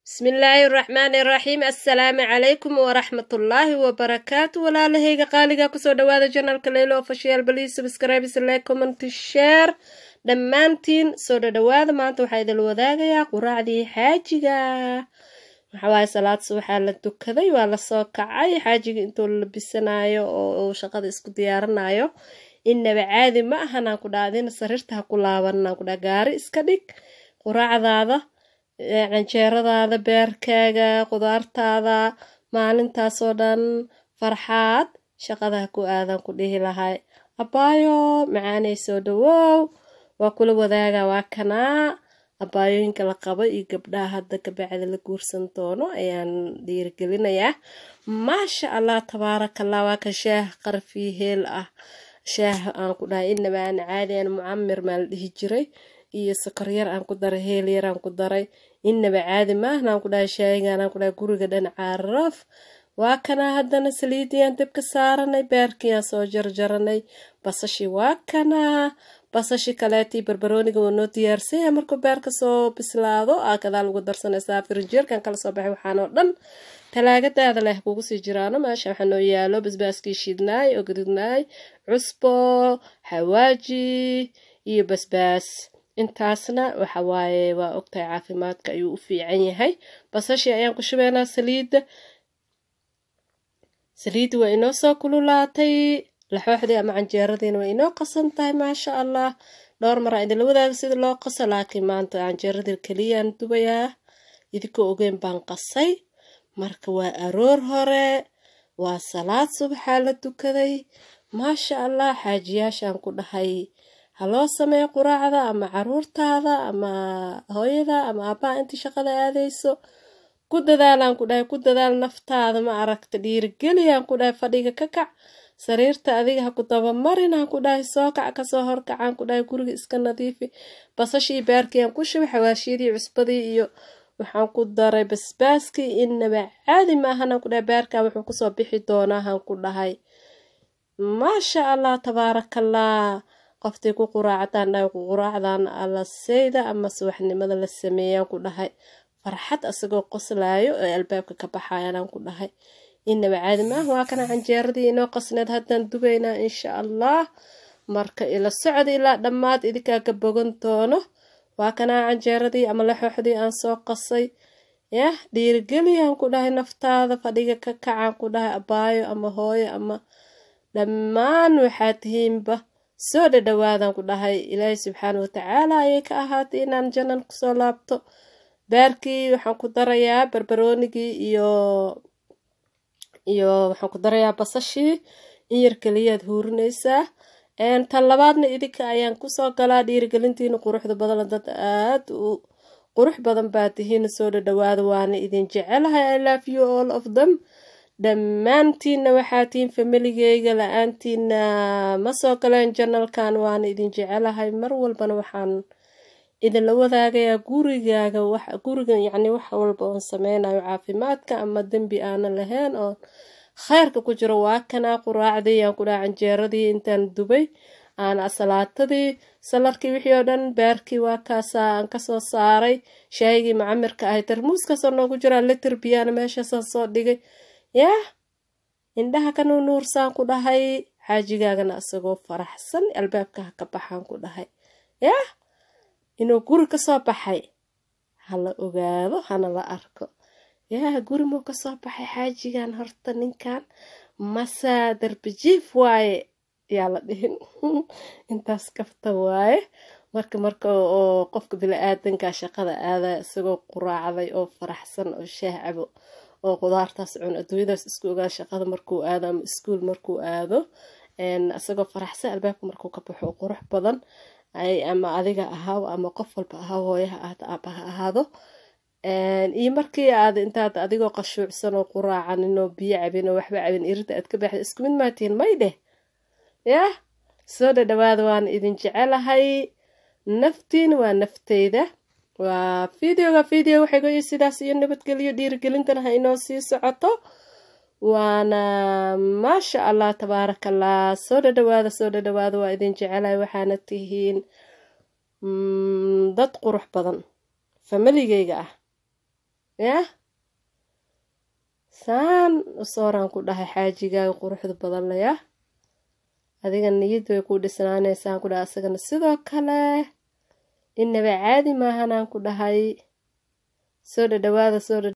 bismillaahi raxmaani raxiim assalaamu calaykum waraxmatullaahi wabarakaatu walaalahayga qaaliga kusoo dhawaada janalka leylo official baliis subscribe like comment share dhammaantiin soo dhadhawaada maanta waxaa idil wadaagayaa quraacdii xaajiga waxawaaye salaad subaxaa la dukaday waa lasoo kacay xaajiga intuu la labisanayo oo shaqada isku diyaaranayo innaba caadi ma ahanaan ku dhaha adina sariirta ha ku laabanaan ku dhaha gaari iska dhig quraacdaada canjeeradaada beerkaaga qudaartaada maalintaasoo dhan farxaad shaqadaha ku aadan ku dhihi lahay abaayo macaanay soo dhawow waa kula wadaaga waa kanaa abaayooyinka la qabo iyo gabdhaha hadda kabacdi la guursan doono ayaan dhiirigelinayaa maasha allah tabaarakallah waa ka shaah qarfii heel ah shaah aan ku dhahay inaba aan caadi aan mucamir maa la dhihi jiray iyo sokor yar aan ku daray heel yar aan ku daray inaba caadi maahna aan ku dhahay shaayigaan aan ku dhahay guriga dhan caraf waa kanaa haddana saliidiyaan dabka saaranay beerkiiyaan soo jarjaranay basashii waa kanaa basashi kaleetii barbarooniga waa noo diyaarsanya markuu beerka soo bislaado aa gadaal ugu darsanaysaa firinjeerkan kala soo baxay waxaanoo dhan talaagadaada leh kugu sii jiraano meesha waxaa noo yaalo basbaaskii shiidnaay oo gadudnaay cusbo xawaaji iyo basbaas intaasna waxa waaye waa ogtahay caafimaadka ayuu u fiican yahay basashii ayaan ku shubeynaa saliidda saliidda waa inoo soo kululaatay laxooxdii ama canjeeradiina waa inoo qasan tahay maasha allah dhowr maraa idinla wadaaga sida loo qaso laakiin maanta canjeeradii keliyaan dubayaa idinkoo ogeyn baan qasay marka waa aroor hore waa salaad subaxaa la dukaday maasha allah xaajiyaashaan ku dhahay haloo sameeyo quraacda ama caruurtaada ama hooyada ama aabbaha intii shaqada aadayso ku dadaalaan ku dhahay ku dadaal naftaada ma aragta dhiirigeliyaan ku dhahay fadhiga ka kac sariirta adiga ha ku dabamarinaan ku dhahay soo kac kasoo horkacaan ku dhahay guriga iska nadiifi basashii baarkiiaan ku shubay xawaashiyadii cusbadii iyo waxaan ku daray basbaaskii inaba caadi maahanaan ku dhahay baarkaa wuxuu kusoo bixi doonaahan ku dhahay maasha allah tabaarakallah qoftii ku quraacdaan dhahay quraacdan alaseyda ama subaxnimada la sameeyaan ku dhahay farxad asagoo qoslaayo ee albaabka ka baxayanaan ku dhahay inaba caadi maaha waa kana canjeeradii inoo qasneed haddaan dubaynaa insha allah marka ila socda ilaa dhammaad idinkaa ka bogan doono waa kanaa canjeeradii ama laxooxdii aan soo qasay yah dhiirigeliyaan ku dhahay naftaada fadhiga ka kacaan ku dhahay abaayo ama hooyo ama dhammaan waxaa tihiinba soo dhadhawaadan ku dhahay ilaahay subxaana watacaala ayay ka ahaatay inaan janan kusoo laabto baarkii waxaan ku darayaa barbaroonigii iyo iyo waxaan ku darayaa basashii in yar keliyaad huurinaysaa tan labaadna idinka ayaan kusoo galaa dhiirigelintiina quruxda badan dad aad u qurux badan baa tihiina soo dhadhawaada waana idin jecelahay i love you all of them dhammaantiinna waxaa tihiin familigeyga la-aantiina ma soo galeen janalkan waana idin jecelahay mar walbana waxaan idinla wadaagayaa gurigaaga guriga yacni wax walba oon sameynayo caafimaadka ama dembi aanan lahayn oo kheyrka ku jiro waa kanaa quraacdii aan ku dhaha canjeeradii intaan dubay aan asalaatadii salarkii wixii oo dhan baarkii waa kaasaa aan kasoo saaray shaayigii macamirka ahay tarmuuskaasoo noogu jiraa litir biyaana meeshaasaan soo dhigay yah indhaha ka nuunuursaan ku dhahay xaajigaagana isagoo faraxsan albaabka ha ka baxaan ku dhahay yah inuu guri kasoo baxay hala ogaado hana la arko yah guri muu kasoo baxay xaajigan horta ninkan masaa darbijiif waaye yaa la dhihin intaas kafta waaye marka marka oo qofka bili-aadanka shaqada aadaya isagoo quraacday oo faraxsan oo shaah cabo oo qudaartaas cun adduunyadaas isku ogaa shaqada markuu aado ama iskuol markuu aado isagoo faraxsan albaabka markuu ka baxo qurux badan ama adiga ahaaw ama qof walba ahaaw hooyaha ahaado aabaha ahaado iyo markii aad intaad adigoo qashuucsan oo quraacanin oo biyo cabin oo waxba cabin irida aad ka baxda isku mid maatiin may dheh yah soo dhadhawaada waan idin jecelahay naftiina waa nafteyda waa videoga video waxay goyi sidaas iyo nabadgelyo dhiirigelintana ha inoo sii socoto waana maasha allah tabaarakallah soo dhadhawaada soo dhadhawaada waa idin jecelahay waxaana tihiin dad qurux badan familigeyga ah yah saan usooraan ku dhahay xaajigaaga quruxda badan le yah adiga niyad way ku dhisnaanaysaan ku dhahay asagana sidoo kale inaba caadi maahanaan ku dhahay soo dhadhawaada soo